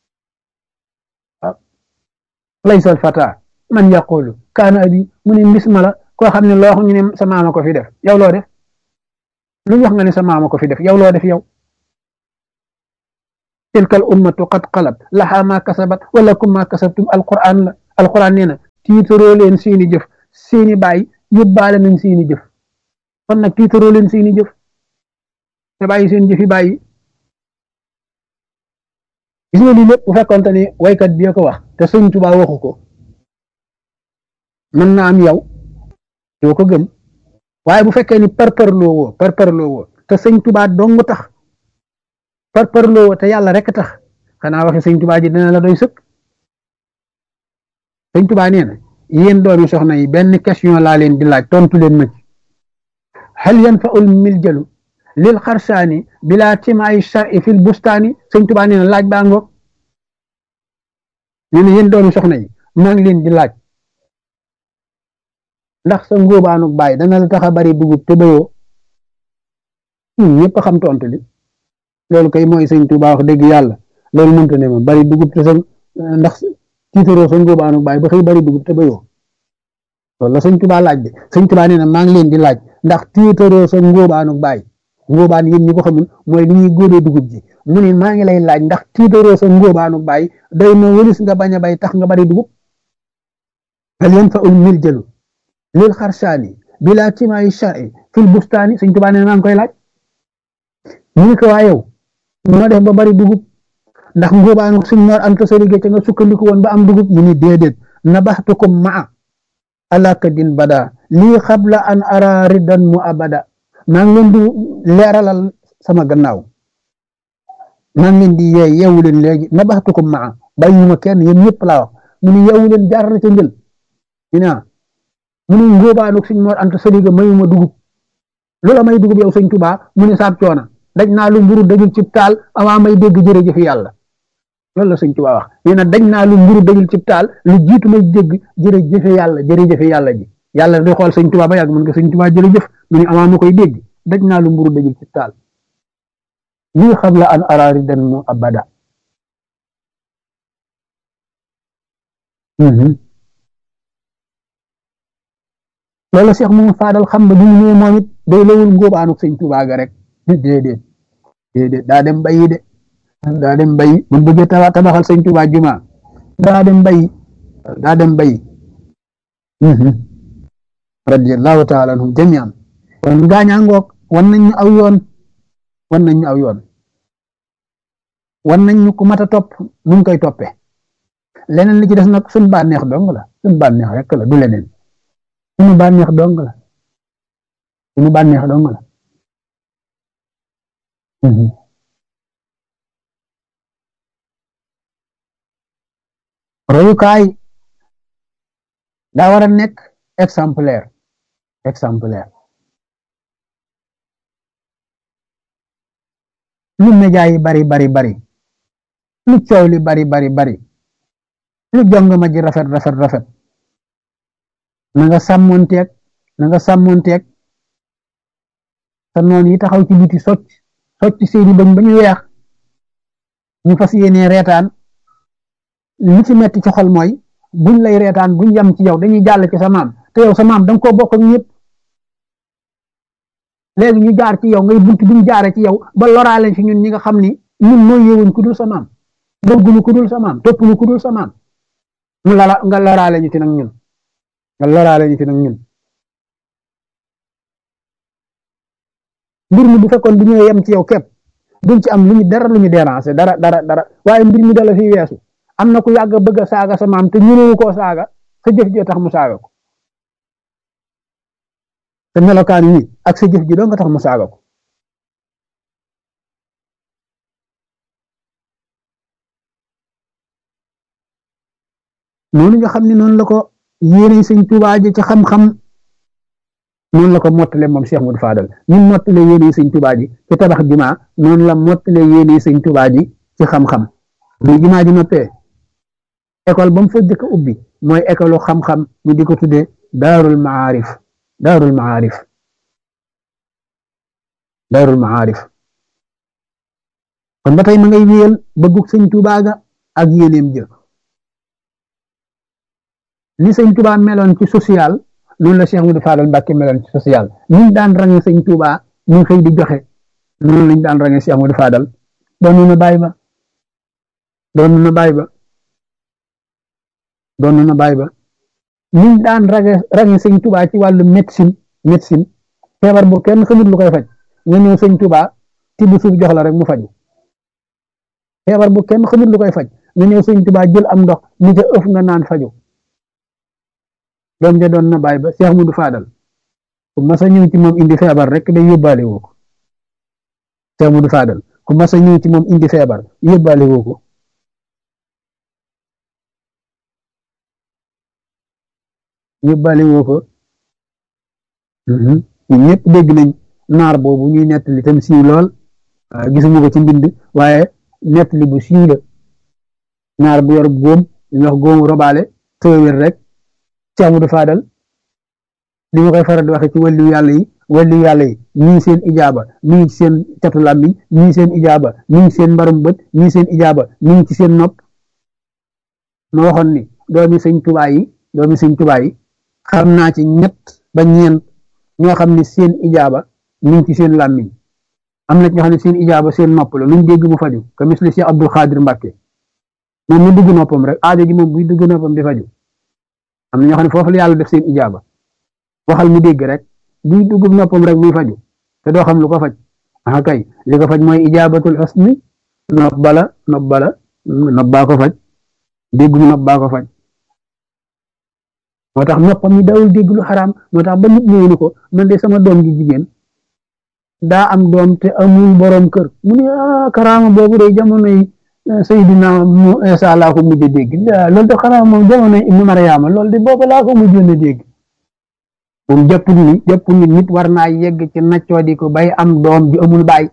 laysal fata man yaqulu kaana abi mu ne mbis ma la koo xam ne loo xam ñu ne sa maama ko fi def yow loo def lu wax nga ne sa maama ko fi def yow loo def yow tilka al ummatu qad xalat laha ma kasabat wala kum ma kasabtum alquran la alquran nee na tiitaroo leen seeni jëf seeni baay yóbbaale nañ seeni jëf kon nag tiitaroo leen seeni jëf te bàyyi seen jëfi bàyyi gis nga lii lépp bu fekkonte ni waykat bi ko wax te sëñ Tuubaa waxu ko mën na am yow doo ko gëm waaye bu fekkee ni parparloo woo parparloo woo te sëñ Tuubaa dong tax parparloo woo te yàlla rek tax xanaa waxe sëñ Tuubaa ji dina la doy sëkk sëñ Tuubaa nee na yéen doomi soxna yi benn question laa leen di laaj tontu leen ma ci hal yanfa'ul miljalu lil xarsaani bilaa timaayi shar'i fil bustaani sëñ Tuubaa nee na laaj baa ngoog nee na yéen doomi soxna yi maa ngi leen di laaj ndax sa ngóobaanu baay dana la tax a bari dugub te bayoo ñëpp xam tontu li loolu kay mooy sëñ Tuubaa wax dëgg yàlla loolu mënta ne ma bari dugub te sa ndax tiitaroo sa ngóobaanu baay ba xëy bari dugub te bayoo loolu la sëñ Tuubaa laaj de sëñ Tuubaa nee na maa ngi leen di laaj ndax tiitaroo sa ngóobaanu baay ngóobaan yéen ñi ko xamul mooy li ñuy góobee dugub ji mu ne maa ngi lay laaj ndax tiitaroo sa ngóobaanu baay day na wëlis nga bañ a bay tax nga bari dugub hal yanfa'ul miljalu lil xarsaani bilaa timaayi shar'i fil bustaani sëñ Tuubaa nee na maa ngi koy laaj mu ne ko waa yow noo def ba bari dugub ndax ngóobaanu suñ ñor anta sa liggéey ca nga sukkandiku woon ba am dugub mu ni déedéet nabaxtukum maa alakadin bada lii xabla an ara riddan mu abada maa ngi leen di leeralal sama gannaaw maa ngi leen di yeey yeewu leen léegi nabaxtukum maa bàyyuma kenn yéen ñëpp laa wax mu ni yeewu leen jaar na ca njël ñu ne mu ni ngóobaanu suñ ñor anta sa liggéey mayuma dugub loola may dugub yow sëñ Tuubaa mu ni saab coona daj naa lu mburu dajul cib taal avant may dégg jërëjëf yàlla loolu la sëñ Tuubaa wax nee na daj naa lu mburu dajul cib taal lu jiitu may dégg jërëjëf yàlla jërëjëf yàlla ji yàlla di xool sëñ Tuubaa ba yàgg mën nga sëñ Tuubaa jërëjëf mu ni avant ma koy dégg daj naa lu mburu dajul cib taal lii xam la an araari dan mu abada loolu Cheikh moom faadal xam ba bi mu ñëwee moom it day lawul ngóobaanu sëñ Tuubaa ga rek déedéet déedéet daa dem bayi de daa dem bayi mun bëggee tabax tabaxal sëñ Tuubaa juma daa dem bayi daa dem bayi radiyallahu taala anhum jamian kon gaañaa ngoog wan nañ ñu aw yoon wan nañ ñu aw yoon wan nañ ñu ku mat a topp nuñ koy toppe leneen li ci des nag suñ bànneex dong la suñ bànneex rek la du leneen suñu bànneex dong la suñu bànneex dong la royukaay daa war a nekk exemplaire exemplaire lu média yi bari bari bari lu coow li bari bari bari lu jong ma ji rafet rafet rafet na nga sàmmonteeg na nga sàmmonteeg sa noon yi taxaw ci biti socc socc seeni bañ ba ñu weex ñu fas yéene reetaan li ci metti ci xol mooy buñ lay reetaan buñ yam ci yow dañuy jàll ci sa maam te yow sa maam da nga koo bokk ak ñëpp léegi ñu jaar ci yow ngay bunt buñ jaare ci yow ba loraale ci ñun ñi nga xam ni ñun mooy yewuñ ku dul sa maam bëgguñu ku dul sa maam toppuñu ku dul sa maam mu lala nga loraale ñu ci nag ñun nga loraale ñu ci nag ñun mbir mi bu fekkoon bu ñëwee yem ci yow képp duñ ci am lu ñu dara lu ñu déranger dara dara dara waaye mbir mi dala fi weesu am na ku yàgg bëgg a saaga sa maam te ñënewu koo saaga sa jëf ji tax mu saaga ko te melokaan yi ak sa jëf ji doo nga tax mu saaga ko noonu nga xam ne noonu la ko yéene sëñ Tuubaa ji ci xam-xam noonu la ko mottale moom Cheikh Modou Fadal ñun mottale yéene sëñ Tuubaa ji ci tabax jumaa noonu la mottale yéene sëñ Tuubaa ji ci xam-xam bu jumaa ji noppee école ba mu fa jëkk ubbi mooy école xam-xam ñu di ko tuddee daarul maarif daarul maarif daarul maarif kon ba tey ma ngay wéyal bëggug sëñ Tuubaa ga ak yéeneem jë li sëñ Tuubaa meloon ci social noonu la Cheikh Modou Fadal Mbàkke meloon ci social ñu daan range sëñ Tuubaa ñu xëy di joxe noonu lañ daan range Cheikh Modou Fadal doon ñu bàyyi ba doon na baay ba doon na baay ba niñ daan rage rage sëñ Tuubaa ci wàllu médecine médecine feebar bu kenn xamut lu koy faj nga ñëw sëñ Tuubaa tibb suuf jox la rek mu faju feebar bu kenn xamut lu koy faj nga ñëw sëñ Tuubaa jël am ndox ni ca ëf nga naan faju doom ja doon na baay ba Cheikh Mudu Faadal ku mas a ñëw ci moom indi feebar rek day yóbbaale woo ko Cheikh Mudu Faadal ku mas a ñëw ci moom indi feebar yóbbaale woo ko yóbbaale woo ko ñun ñëpp dégg nañ naar boobu ñuy nettali tam siiw lool gisuma ko ci mbind waaye nettali bu siiw la naar bu yor góom ñu wax góomu robaale tëwér rek Cheikh Amadou Fadal li ma koy faral di waxe ci wàllu yàlla yi wàllu yàlla yi ñii seen ijaaba mi ngi ci seen catu làmmiñ ñii seen ijaaba mi ngi seen mbarum bët ñii seen ijaaba mi ngi ci seen nopp ma waxoon ni doomi sëñ Tuubaa yi doomi sëñ Tuubaa yi xam naa ci ñett ba ñeent ñoo xam ne seen ijaaba mi ngi ci seen làmmiñ am na ñoo xam ne seen ijaaba seen nopp la luñ dégg mu faju ka misli Cheikh Abdul Xaadir Mbàkke moom mu dugg noppam rek aajo ji moom buy dugg noppam di faju am na ñoo xam ne foofu la yàlla def seen ijaaba waxal mu dégg rek buy dugg noppam rek muy faju te doo xam lu ko faj ah kay li ko faj mooy ijaabatul xusni nopp bala nopp bala nopp baa ko faj dégg mu nopp baa ko faj moo tax noppam yi dawul dégg lu xaraam moo tax ba nit ñëwee ni ko man de sama doom gi jigéen daa am doom te amul borom kër mu ne ah karaama boobu de jamono yi Seydina mu Isa laa ko mujj a dégg loolu de xanaa moom jamono yi Ibnu Mariama loolu de boobu laa ko mujjoon a dégg moom jàppul ni jàppul ni nit war naa yegg ci naccoo di ko bay am doom ji amul baay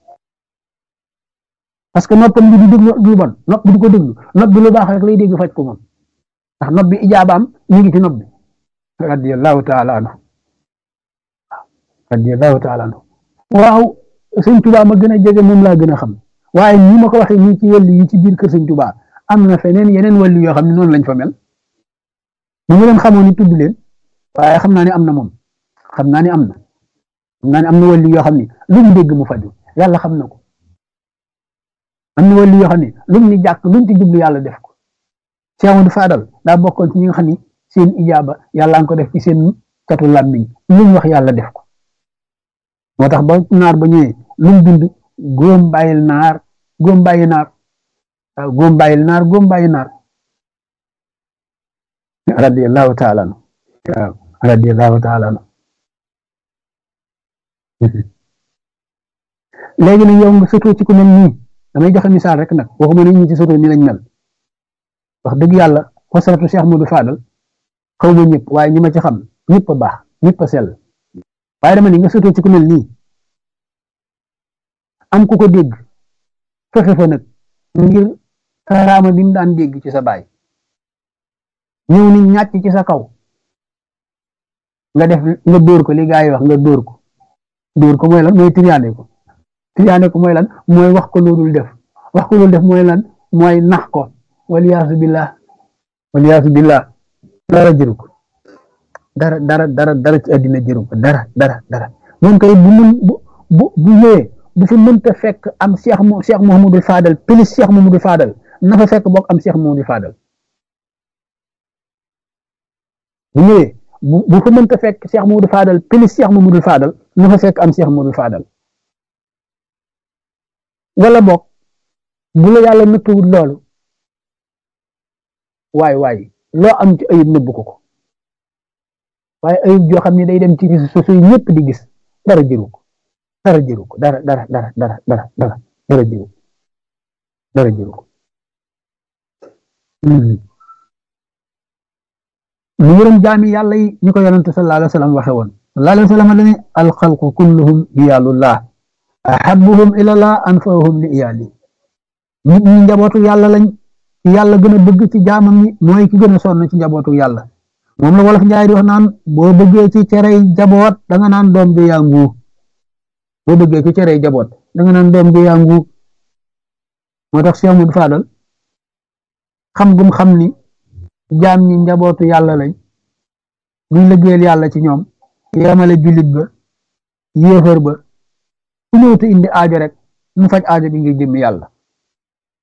parce que noppam bi du déglu du bon nopp bi du ko déglu nopp bi lu baax rek lay dégg faj ko moom ndax nopp bi ijaabaam mi ngi ci nopp bi radiyallahu taala anhu radiyallahu taala anhu waaw sëñ Tuubaa ma gën a jege moom laa gën a xam waaye ñi ma ko waxee nii ci wàllu yi ci biir kër sëñ Tuubaa am na feneen yeneen wàllu yoo xam ne noonu lañ fa mel mu ngi leen xamoon ni tudd leen waaye xam naa ne am na moom xam naa ne am na xam naa ne am na wàllu yoo xam ne lu mu dégg mu faju yàlla xam na ko am na wàllu yoo xam ne lu mu ni jàkk luñ ci jublu yàlla def ko Cheikh Amadou Fadal daa bokkoon ci ñi nga xam ni seen ijaaba yàlla nga ko def ci seen catu làmmiñ lu ñu wax yàlla def ko moo tax ba naar ba ñëwee lu mu bind góom bàyyil naar góom bàyyi naar waaw góom bàyyil naar góom bàyyi naar radiyallahu taala anhu waaw radiyallahu taala anhu léegi nag yow nga sotoo ci ku mel nii damay joxe misaal rek nag waxuma ne ñi ci sotoo ni lañ mel wax dëgg yàlla xosaratu Cheikh Modou Fadal xaw ma ñëpp waaye ñi ma ci xam ñëpp a baax ñëpp a sell waaye dama ni nga sotoo ci ku mel nii am ku ko dégg fexe fa nag ngir karaama bi mu daan dégg ci sa baay ñëw ni ñàcc ci sa kaw nga def nga dóor ko li gaa yi wax nga dóor ko dóor ko mooy lan mooy triyaane ko triyaane ko mooy lan mooy wax ko loolul def wax ko loolu def mooy lan mooy nax ko waliyaasu billah waliyaasu billah dara jëru ko dara dara dara dara ci àddina jëru ko dara dara dara moom kay bu mun bu bu bu ñëwee bu fi mënta fekk am Cheikh mo Cheikh Mouhamadou Fadal plus Cheikh Mouhamadou Fadal na fa fekk bokk am Cheikh Mouhamadou Fadal bu ñëwee bu bu fa mënta fekk Cheikh Mouhamadou Fadal plus Cheikh Mouhamadou Fadal na fa fekk am Cheikh Mouhamadou Fadal wala bokk bu la yàlla nëttuwul loolu waay waay loo am ci ayib nëbbu ko ko waaye ayib joo xam ne day dem ci réseaux sociaux yi ñëpp di gis dara jëru ko dara jëru ko dara dara dara dara dara dara dara jëru ko dara jëru ko mu yërëm jaami yàlla yi ñu ko yonente sallallahu alayhi wa sallam waxe woon sallallahu alayhi wa sallam dane alxalqu kulluhum iyaalullah ahabuhum ilallah anfahum li iyaali nit ñi njabootu yàlla lañ yàlla gën a bëgg ci jaamam ñi mooy ki gën a sonn ci njabootu yàlla moom la wolof njaay di wax naan boo bëggee ci cerey jaboot da nga naan doom ji yàngu boo bëggee ci cerey jaboot da nga naan doom ji yàngu moo tax Cheikh Modou Fadal xam gum xam ni jaam ñi njabootu yàlla lañ duñ liggéeyal yàlla ci ñoom yemale jullit ba yéefar ba ku ñëw te indi aajo rek mu faj aajo bi ngir jëmmi yàlla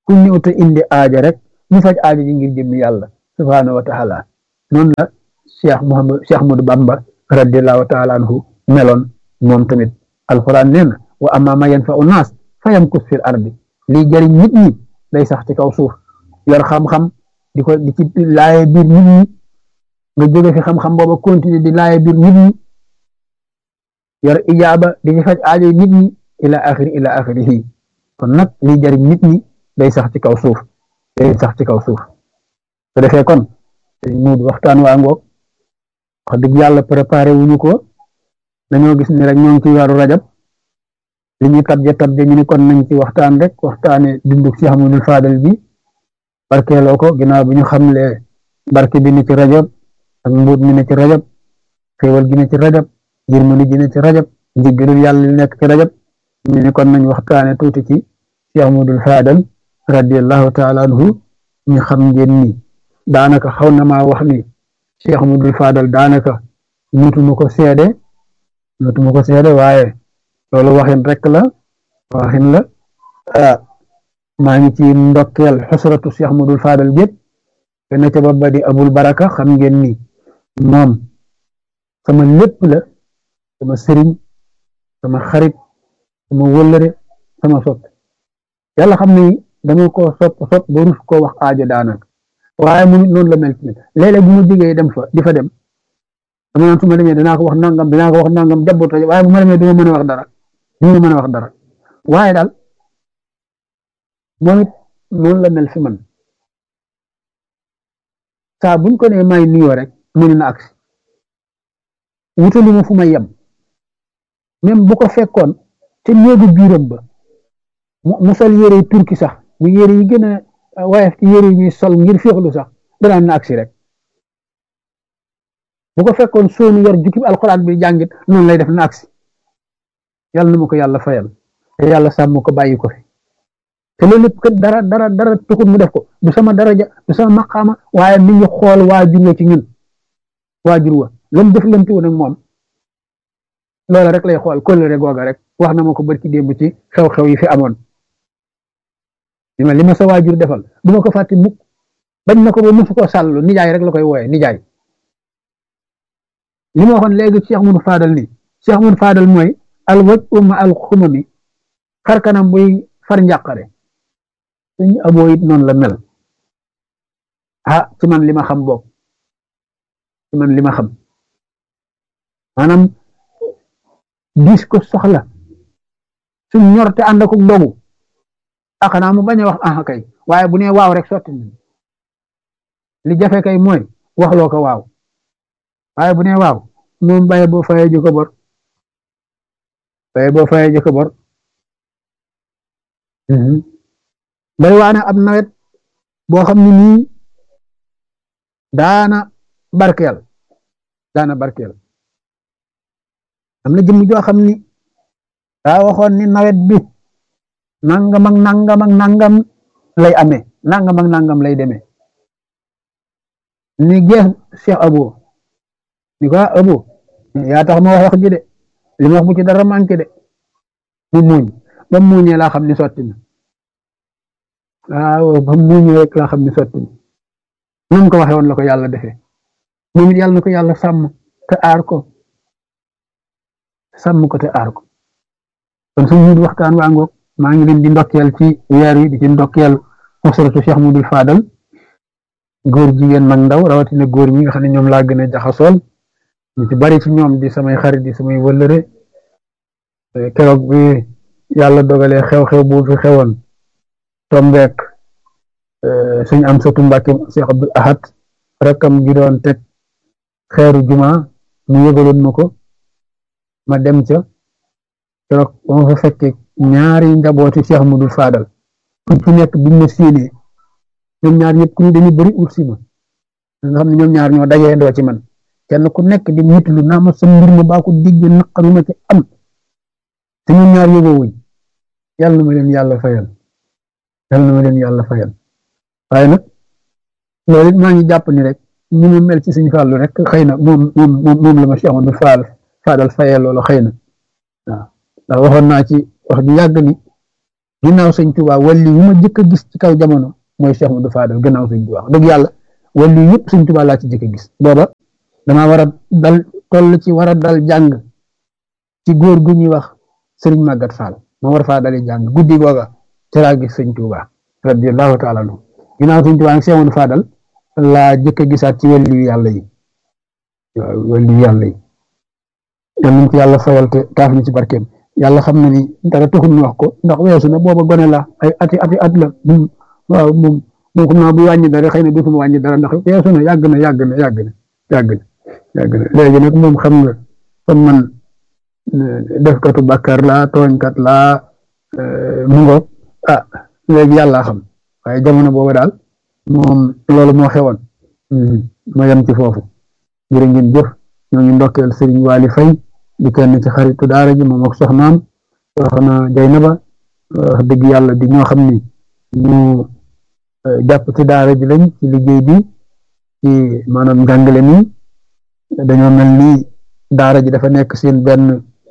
ku ñëw te indi aaja rek ñu faj aaja ji ngir jëmmi yàlla subhaanahu wa taala noonu la cheikh Muhammad cheikh Ahmadou Bamba radiallahu taala anhu meloon moom tamit alquran nee na wa amma ma yanfa'u naas fa yamkus fil ardi lii jëriñ nit ñi day sax ci kaw suuf yor xam-xam di ko di ci laaye biir nit ñi nga jóge fi xam-xam booba continuer di laaye biir nit ñi yor ijaaba di ci faj aajo nit ñi ila axiri ila axirihi kon nag lii jëriñ nit ñi day sax ci kaw suuf day sax ci kaw suuf su defee kon muud waxtaan waa ngoog wax dëgg yàlla préparé wuñu ko dañoo gis ni rek ñoo ngi ci weeru rajab li ñuy tabje tabje ñu ni kon nañ ci waxtaan rek waxtaane dunduk Cheikh Ahmadul Fadal bi barkeeloo ko ginnaaw bi ñu xamle barke bi ne ci rajab ak mbuut mi ne ci rajab xéewal gi ne ci rajab yërmande ji ne ci rajab njiggalul yàlla li nekk ci rajab ñu ni kon nañ waxtaane tuuti ci Cheikh Ahmadul Fadal radiallahu taala anhu ñu xam ngeen ni daanaka xaw na maa wax ni Cheikh Ahmadul Fadal daanaka mutuma ko seede mutuma ko seede waaye loolu waxin rek la waxin la maa ngi ci ndokkeel xusratu Cheikh Ahmadul Fadal gépp te na ca ba di abul baraka xam ngeen ni moom sama lépp la sama sëriñ sama xarit sama wëllëre sama sopp yàlla xam ni dama ko sopp sopp ba rus koo wax aajo daanaka waaye mu noonu la mel ci léeg-léeg bu ma jógee dem fa di fa dem dama naan su ma demee danaa ko wax nangam danaa ko wax nangam jabboot waaye bu ma demee du ma mën a wax dara du ma mën a wax dara waaye daal moom it noonu la mel fi man saa buñ ko nee may nuyoo rek mu ne na agsi wutali ma fu may yem même bu ko fekkoon te néegu biiram ba mu sol yére turki sax mu yére yi gën a waaye ci yére yi ñuy sol ngir féexlu sax danaan na agsi rek bu ko fekkoon soonu yor jukkib alxuraan bi jàngit noonu lay def na agsi yàlla na ma ko yàlla fayal te yàlla sàmm ko bàyyi ko fi te loolu lépp kat dara dara dara tuxut mu def ko du sama daraja du sama maqaama waaye mi ngi xool waajur wa ci ñun waajur wa lam def lamti woon ak moom loola rek lay xool kóllëre googa rek wax na ma ko barki démb ci xew-xew yi fi amoon li ma li ma sa waajur defal du ma ko fàtte mukk bañ na ko ba musu ko sàllu nijaay rek la koy wooye nijaay li ma waxoon léegi Cheikh Moudou Fadal ni Cheikh Moudou Fadal mooy al waj umma al xumami xar kanam buy far njàqare suñu aboo it noonu la mel ah ci man li ma xam boog ci man li ma xam maanaam gis ko soxla suñ ñor te ànd ak dogu ah xanaa mu bañ a wax ah kay waaye bu nee waaw rek sotti na li jafe kay mooy waxloo ko waaw waaye bu nee waaw moom baye boo fayee ji ko bor baye boo fayee ji ko bor bari waana ab nawet boo xam ne nii daana barkeel daana barkeel am na jëmm joo xam ni daa waxoon ni nawet bi nangam ak nangam ak nangam lay amee nangam ak nangam lay demee ni gees Cheikh Abo ni ko Abo yaa tax ma wax wax ji de li ma wax bu ci dara manqué de mu muuñ ba mu muuñee laa xam ni sotti na waaw ba mu muuñee rek laa xam ni sotti na nam ko waxee woon la ko yàlla defee moom it yàlla na ko yàlla sàmm te aar ko sàmm ko te aar ko kon suñu waxtaan waa ngoog maa ngi leen di ndokkeel ci weer wi di ci ndokkeel xusratu Cheikh Moudou Fadal góor jigéen mag ndaw rawatina góor ñi nga xam ne ñoom laa gën a jaxasool ñu ci bari ci ñoom di samay xarit di samay wëllëre keroog bi yàlla dogalee xew-xew bu fi xewoon tombeek suñ am satu Mbàkke Cheikh Abdul Ahad rakkam gi doon teg xeeru juma mu yëgaloon ma ko ma dem ca keroog ba ma fa fekkee ñaari njabooti Cheikh Moudou Fadal ku ci nekk biñ ma siinee ñoom ñaar ñëpp ku ñu dañu bëri ut si ma nga xam ne ñoom ñaar ñoo dajee ndoo ci man kenn ku nekk di mitlu naa ma sa mbir ma baa ko digg naqaru ma ci am te ñoom ñaar yóbboo wuñ yàlla na ma leen yàlla fayal yàlla na ma leen yàlla fayal waaye nag loolu it maa ngi jàpp ni rek ni mu mel ci suñu fàllu rek xëy na moom moom moom la ma Cheikh Amadou Fall Fadal fayal loolu xëy na waaw ndax waxoon naa ci wax ju yàgg ni ginnaaw sëñ Tuubaa wàllu yu ma jëkk a gis ci kaw jamono mooy Cheikh Modou Fadal gannaaw sëñ Tuubaa dëgg yàlla wàllu yëpp sëñ Tuubaa laa ci jëkk a gis booba damaa war a dal toll ci war a dal jàng ci góor gu ñuy wax sëriñ Magat Fall ma war faa dali jàng guddi googa ci laa gis sëñ Tuubaa radiyallahu taala anhu ginnaaw sëñ Tuubaa nag Cheikh Modou Fadal laa jëkk a gisaat ci wàllu yàlla yi waaw wàllu yàlla yi yal nañ ko yàlla fayal te taaf ñu ci barkeem yàlla xam na ni dara taxul ñu wax ko ndax weesu na booba gone la ay ati ati at la waaw moom moom xam naa bu wàññi dara xëy na dootuma wàññi dara ndax weesu na yàgg na yàgg na yàgg na yàgg na yàgg na léegi nag moom xam nga kon man defkatu bàkkaar laa tooñkat laa mu ngoog ah léegi yàlla xam waaye jamono booba daal moom loolu moo xewoon ma yem ci foofu jërë ngeen jëf ñoo ngi ndokkeel Sëriñ Waali Fay di kenn ci xaritu daara ji moom ak soxnaam soxna Jaynaba wax dëgg yàlla di ñoo xam ni ñu jàpp ci daara ji lañ ci liggéey bi ci maanaam njàngale mi dañoo mel ni daara ji dafa nekk seen benn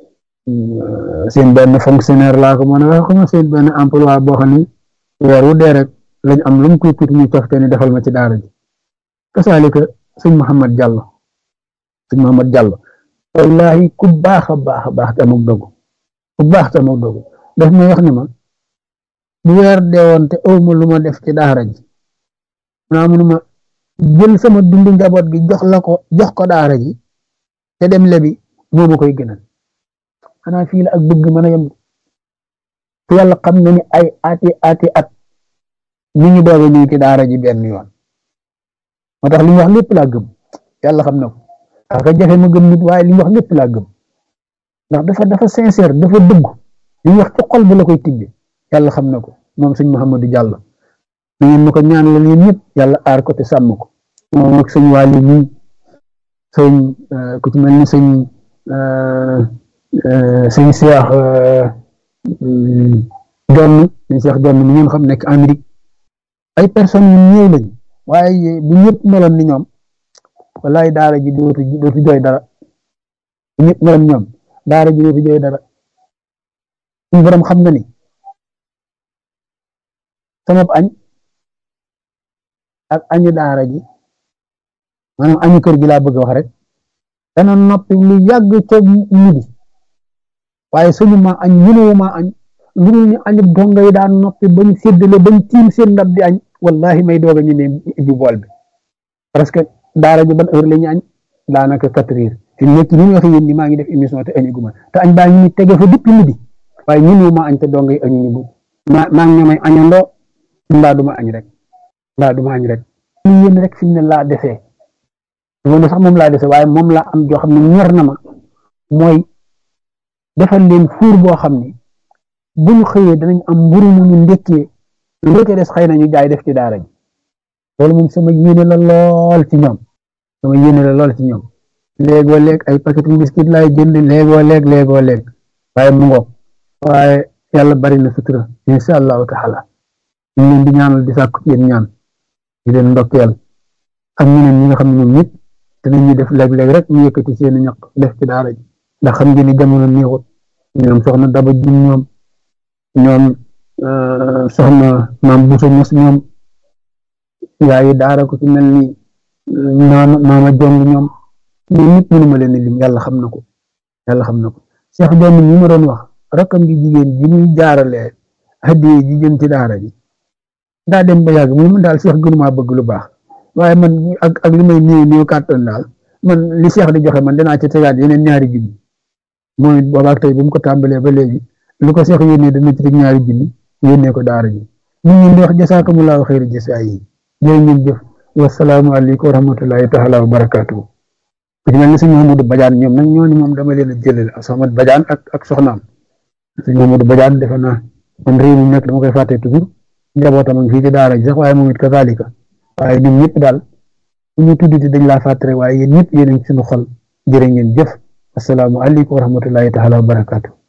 seen benn fonctionnaire laa ko mën a wax xam seen benn emploi boo xam ni weer wu dee rek lañ am lu mu tuuti tuuti ñu cofte ni defal ma ci daara ji kasaalika sëñ Mouhamad Diallo sëñ Mouhamad Diallo wallahi ku baax a baax a baax te amul dogu ku baax te amul dogu daf may wax ni ma bu weer deewoon te awma lu ma def ci daara ji naa munuma jël sama dundu njaboot gi jox la ko jox ko daara ji te dem lebi moo ma koy gënal xanaa fii la ak bëgg mën a yem te yàlla xam na ni ay ati ati at mi ngi doog a ñëw ci daara ji benn yoon moo tax li ñu wax lépp laa gëm yàlla xam na ko aka jafe ma gëm nit waaye li ñu wax lépp laa gëm ndax dafa dafa sincère dafa dëgg li ñu wax ci xol bi la koy tibbi yàlla xam na ko moom sëñ Mouhamadou Diallo na ngeen ma ko ñaan la leen ñëpp yàlla aar ko te sàmm ko moom ak sëñ Waly mi sëñ ku ci mel ni sëñ sëñ Cheikh Jonn sëñ Cheikh Jonn mi ngeen xam nekk Amérique ay personnes yu ñëw lañ waaye bu ñëpp meloon ni ñoom wallaay daara ji dootu dootu jooy dara bu ñëpp meloon ñoom daara ji dootu jooy dara suñu borom xam na ni sama añ ak añu daara ji maanaam añu kër gi laa bëgg wax rek dana noppi lu yàgg ca midi waaye suñu ma añ mënuwu ma añ lu dul ñu añu donga yi daan noppi bañ séddale bañ tiim seen ndab di añ wallahi may doog a ñu ne ibbi bool bi parce que daara ji ban heure la ñu añ daanaka quatre heures fi mu nekk ni ñu waxee yéen ni maa ngi def émission te añu guma te añ baa ngi ni tege fa depuis midi waaye mënuwu ma añ te donga yi añu ñu ma maa ngi ñoomay añandoo mbaa duma añ rek mbaa duma añ rek li yéen rek fi mu ne laa desee loolu sax moom laa desee waaye moom laa am joo xam ne ñor na ma mooy defal leen fuur boo xam ni bu ñu xëyee danañ am mburu mu ñu ndekkee lu ca des xëy na ñu jaay def ci daara ji loolu moom sama yéene la lool ci ñoom sama yéene la lool ci ñoom léegoo léeg ay paquet biscuit laay jënd léegoo léeg léegoo léeg waaye mu ngoog waaye yàlla bari na sutura insha allahu taala ñu leen di ñaanal di sàkku ci yéen ñaan di leen ndokkeel ak ñeneen ñi nga xam ne ñoom ñëpp dinañu def léeg-léeg rek ñu yëkkati seen ñaq def ci daara ji ndax xam ngeen ni jamono neexut ñoom soxna Daba Jum ñoom ñoom soxna maam Bousso Mos ñoom yaayi daara ko ci mel ni maama maama Jong ñoom ñoom ñëpp mënuma leen lim yàlla xam na ko yàlla xam na ko Cheikh Jong ñi ma doon wax rakkam gi jigéen ji muy jaaralee hadiye ji jëm ci daara ji daa dem ba yàgg mu man daal Cheikh gënumaa bëgg lu baax waaye man ak ak li may néew néew kàttan daal man li Cheikh di joxe man danaa ci tegaat yeneen ñaari junni mooy boobaak tey bu mu ko tàmbalee ba léegi lu ko Cheikh yónnee dana ci teg ñaari junni yónnee ko daara ji ñu ngi di wax jasaakumullahu xayri jasaa yi jërë ngeen jëf wasalaamu aleykum wa rahmatullahi taala wa barakaatu ku ci mel ni sëñ Mamadou Badiane ñoom nag ñooñu moom dama leen a jëlale ak Soxna Badiane ak ak soxnaam sëñ Mamadou Badiane defe naa man réew mi nekk dama koy fàtte toujours njabootam ak fii ci daara ji sax waaye moom it kazalika waaye ñun ñëpp daal bu ñu tuddati dañ laa fàttare waaye yéen ñëpp yéen a ngi suñu xol jërë ngeen jëf asalaamu aleykum wa rahmatullahi taala wa barakaatu